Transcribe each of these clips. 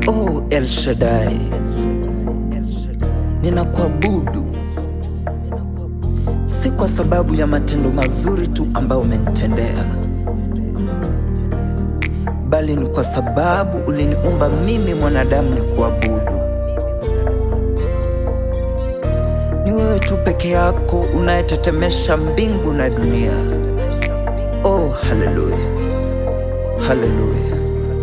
Oh El Shaddai, ninakuabudu si kwa sababu ya matendo mazuri tu ambayo umenitendea, bali ni kwa sababu uliniumba mimi mwanadamu ni kuabudu. Ni wewe tu peke yako unayetetemesha mbingu na dunia. Oh, haleluya, haleluya.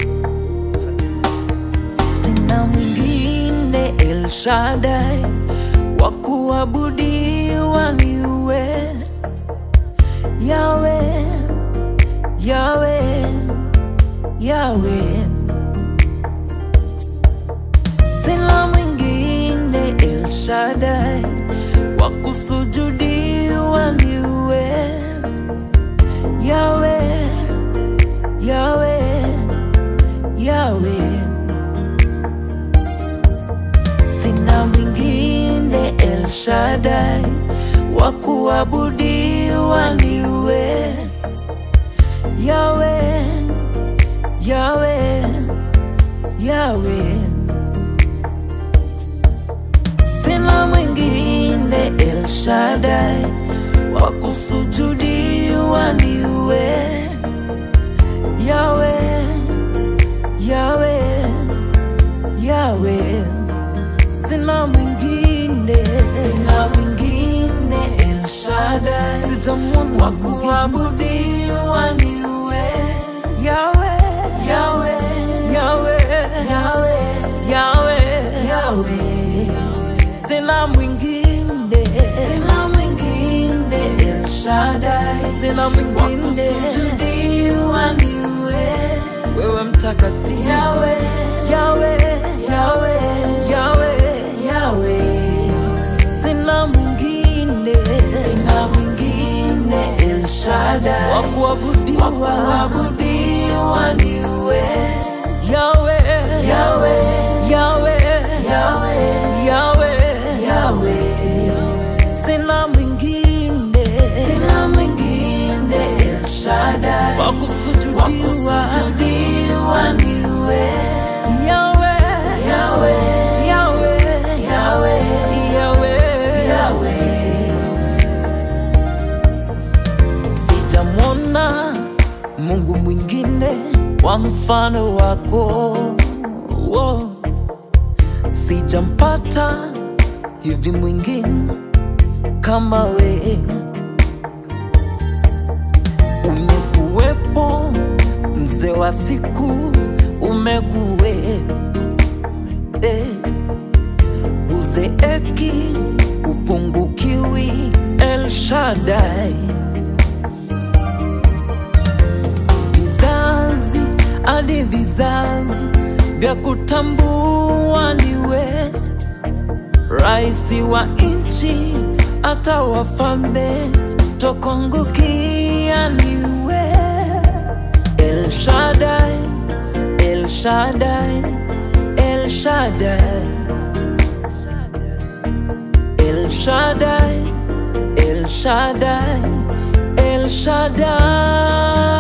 Sina mwingine El Shaddai wa kuabudiwa ni wewe Yawe, Yawe, Yawe. Sina mwingine El Shaddai wa kusujudiwa ni wewe Yawe, Yawe, Yawe. Sina mwingine El Shaddai wa kuabudiwa ni wewe Yawe, Yawe, Yawe. Sina mwingine El Shaddai wa kusujudiwa ni wewe Yawe, Yawe, Yawe. Sina mwingine, sina mwingine El Shaddai, sitamwona wa kuabudiwa ni wewe Yawe, Yawe, Yawe, Yawe, Yawe, Yawe. Sina mwingine, sina mwingine El Shaddai, sina mwingine wa kusujudiwa ni wewe, wewe mtakatifu Yawe, Yawe, Yawe, Yawe, Yawe. Sina mwingine, sina mwingine El Shaddai wa kuabudiwa, wa kuabudiwa ni wewe Yawe, Yawe, Yawe, Yawe, Yawe, Yawe. Sina mwingine, sina mwingine El Shaddai wa kusujudiwa, wa kusujudiwa ni wewe Yawe, Yawe, Yawe, Yawe, Yawe, Yawe. Sijamwona Mungu mwingine wa mfano wako, oh. Sijampata hivi mwingine kama we. Umekuwepo mzee wa siku, umekuwe eh. Uzeeki upungukiwi, El Shaddai. Vizazi hadi vizazi vya kutambua niwe raisi wa nchi, hata wafalme tokongukia niwe El Shaddai, El Shaddai, El Shaddai, El Shaddai, El Shaddai, El Shaddai.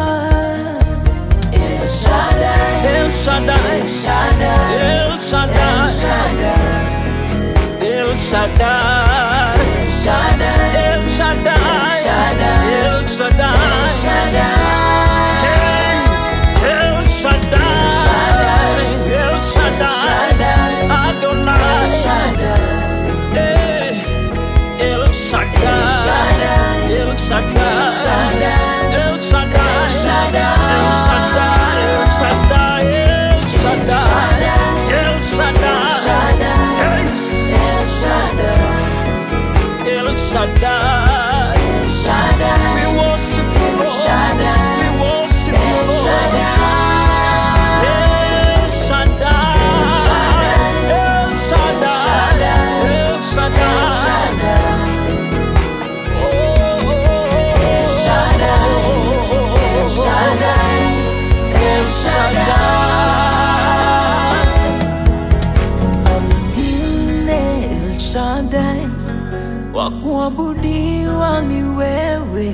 El Shaddai, El Shaddai, El Shaddai, El Shaddai, El Shaddai, El Shaddai, Hey, El Shaddai, El Shaddai, Adonai, Hey, El Shaddai, El Shaddai, El Shaddai, El Shaddai, El Shaddai, El Shaddai, El Shaddai, Hey, El Shaddai, we worship you, Lord. We worship you, Lord. El Shaddai, El Shaddai, El Shaddai. Oh, oh, oh, El Mwingine El Shaddai wa kuabudiwa ni wewe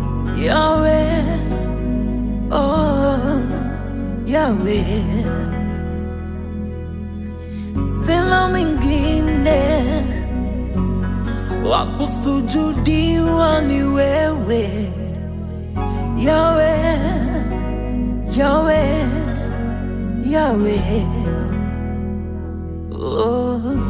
Yawe, oh, Yawe. hakuna mwingine wa kusujudiwa ni wewe Yawe, Yawe, Yawe. Oh.